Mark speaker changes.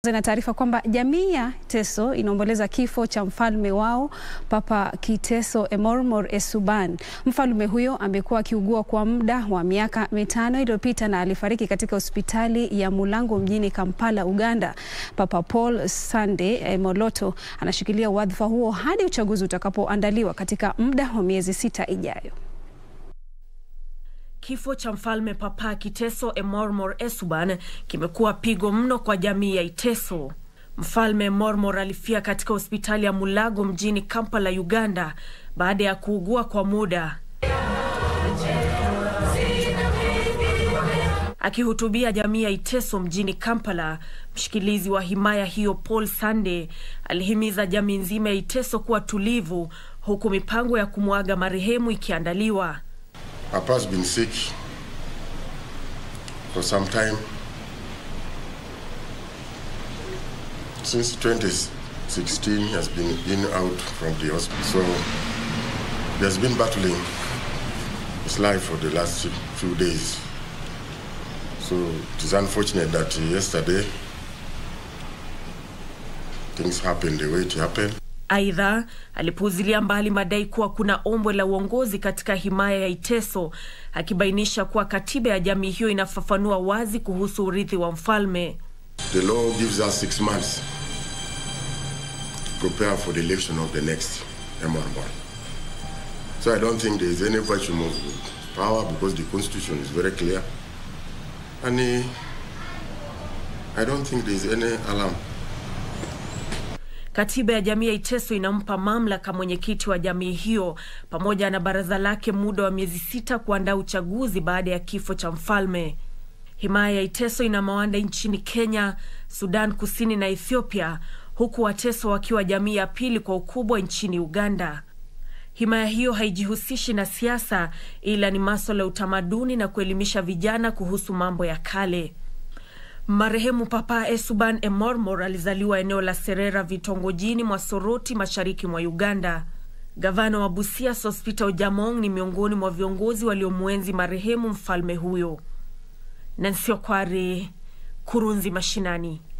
Speaker 1: Na taarifa kwamba jamii ya Teso inaomboleza kifo cha mfalme wao Papa Kiteso Emormor Essuban. Mfalme huyo amekuwa akiugua kwa muda wa miaka mitano iliyopita na alifariki katika hospitali ya Mulango mjini Kampala, Uganda. Papa Paul Sunday Moloto anashikilia wadhifa huo hadi uchaguzi utakapoandaliwa katika muda wa miezi sita ijayo.
Speaker 2: Kifo cha mfalme Papa Kiteso Emormor Essuban kimekuwa pigo mno kwa jamii ya Iteso. Mfalme Emormor alifia katika hospitali ya Mulago mjini Kampala, Uganda baada ya kuugua kwa muda. Akihutubia jamii ya Iteso mjini Kampala, mshikilizi wa himaya hiyo Paul Sunday alihimiza jamii nzima ya Iteso kuwa tulivu, huku mipango ya kumwaga marehemu ikiandaliwa.
Speaker 3: Papa's been sick for some time. Since 2016, he has been in out from the hospital. So he has been battling his life for the last few days. So it is unfortunate that yesterday things happened the way it happened.
Speaker 2: Aidha, alipuuzilia mbali madai kuwa kuna ombwe la uongozi katika himaya ya Iteso, akibainisha kuwa katiba ya jamii hiyo inafafanua wazi kuhusu urithi wa mfalme.
Speaker 3: The law gives us six months to prepare for the election of the next Emormor. So I don't think there is any vacuum of power because the constitution is very clear. And uh, I don't think there is any alarm.
Speaker 2: Katiba ya jamii ya Iteso inampa mamlaka mwenyekiti wa jamii hiyo pamoja na baraza lake muda wa miezi sita kuandaa uchaguzi baada ya kifo cha mfalme. Himaya ya Iteso ina mawanda nchini Kenya, Sudan Kusini na Ethiopia, huku Wateso wakiwa jamii ya pili kwa ukubwa nchini Uganda. Himaya hiyo haijihusishi na siasa, ila ni maswala ya utamaduni na kuelimisha vijana kuhusu mambo ya kale. Marehemu Papa Essuban Emormor alizaliwa eneo la Serera vitongojini mwa Soroti mashariki mwa Uganda. Gavana wa Busia Sospeter Ojamong ni miongoni mwa viongozi waliomwenzi marehemu mfalme huyo. Nancy Okware, Kurunzi Mashinani.